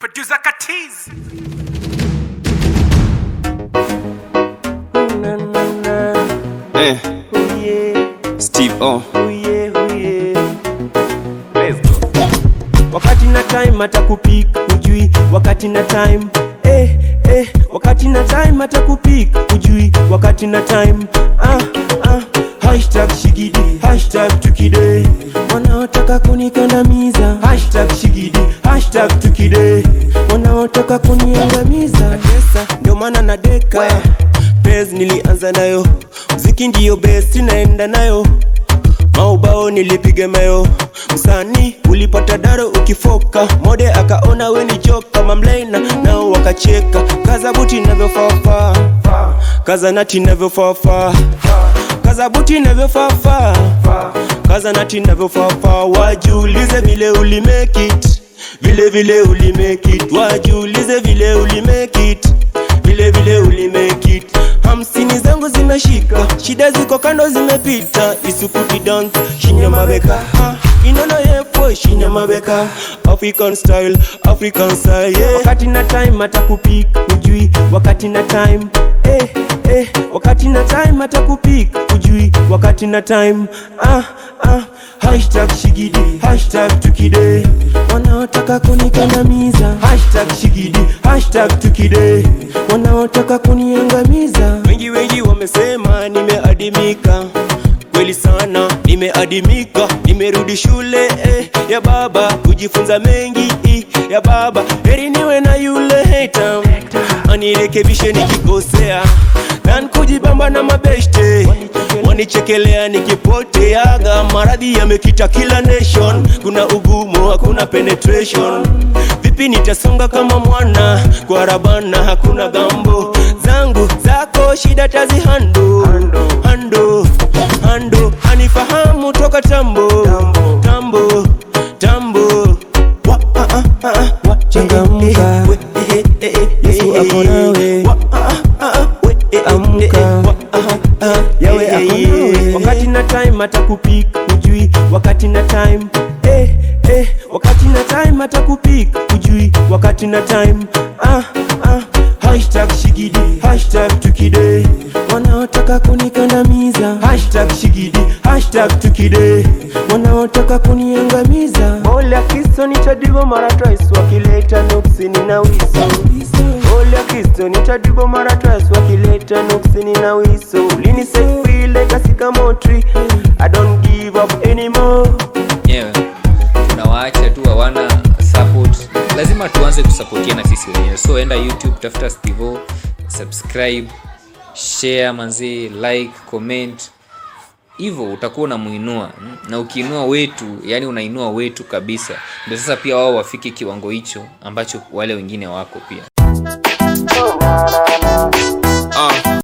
Producer Katiz. Na, na, na. Eh, Oh yeah, Steve O. oh yeah, oh yeah. Let's go. Wakati na time atakupik ujui, wakati na time eh, eh, wakati na time atakupik ujui, wakati na time ah, ah. Hashtag shigidi, hashtag tukide, wanaotaka kunikandamiza. Hashtag shigidi, hashtag tukide, wanaotaka kuniangamiza. Natesa, ndio maana nadeka Pez nilianza nayo, mziki ndiyo best naenda nayo maubao nilipiga mayo msanii ulipata daro ukifoka mode akaona we ni joka mamlaina nao wakacheka kaza buti navyofafa kaza nati navyofafa kaza buti navyofafa kaza nati navyofafa wajiulize vile ulimekit vile vile ulimekit wajiulize vile ulimekit vile vile ulimekit hamsini zangu zimeshika shida ziko kando zimepita isukuti dance shinya mabeka ha, inono yefo shinya mabeka african style african style yeah. wakati na time atakupik ujui wakati na time eh, eh, wakati na time atakupik ujui wakati na time ah, ah. hashtag shigidi hashtag tukide wanaotaka kunikandamiza hashtag shigidi hashtag tukide wanaotaka kuniangamiza wengi wengi wamesema nimeadimika kweli sana nimeadimika nimerudi shule eh, ya baba kujifunza mengi eh, ya baba heri niwe na yule heta anirekebishe nikikosea nan kujibamba na mabeshte wanichekelea nikipoteaga maradhi yamekita kila nation kuna ugumu hakuna penetration vipi nitasonga kama mwana kwa rabana hakuna gambo zangu zako shida tazihando hando hando anifahamu toka tambo tambo tambo Wa, ah, ah, ah, ah, wa, Changamka. eh, eh, eh, eh, eh, Yesu eh, ako eh, nawe. wa, ah, ah, ah, we, eh, eh, Amka. eh, eh, wa, ah, ah, Yawe eh, ako eh, nawe. wakati na time atakupik ujui wakati na time eh, eh, wakati na time atakupik ujui wakati na time ah, ah. hashtag shigidi hashtag tukide wanaotaka kunikandamiza hashtag shigidi hashtag tukide wanaotaka kuniangamiza ole akisto nitadigo mara twice wakileta nuksini na wiso ole akisto nitadigo mara twice wakileta nuksini na wiso linisefile kasika motri i don't give up anymore wenyewe tunawaacha tu hawana support lazima tuanze kusapotiana sisi wenyewe so enda youtube tafuta stivo subscribe share manzee like comment hivyo utakuwa unamuinua mm, na ukiinua wetu yani unainua wetu kabisa ndio sasa pia wao wafike kiwango hicho ambacho wale wengine wako pia Ah,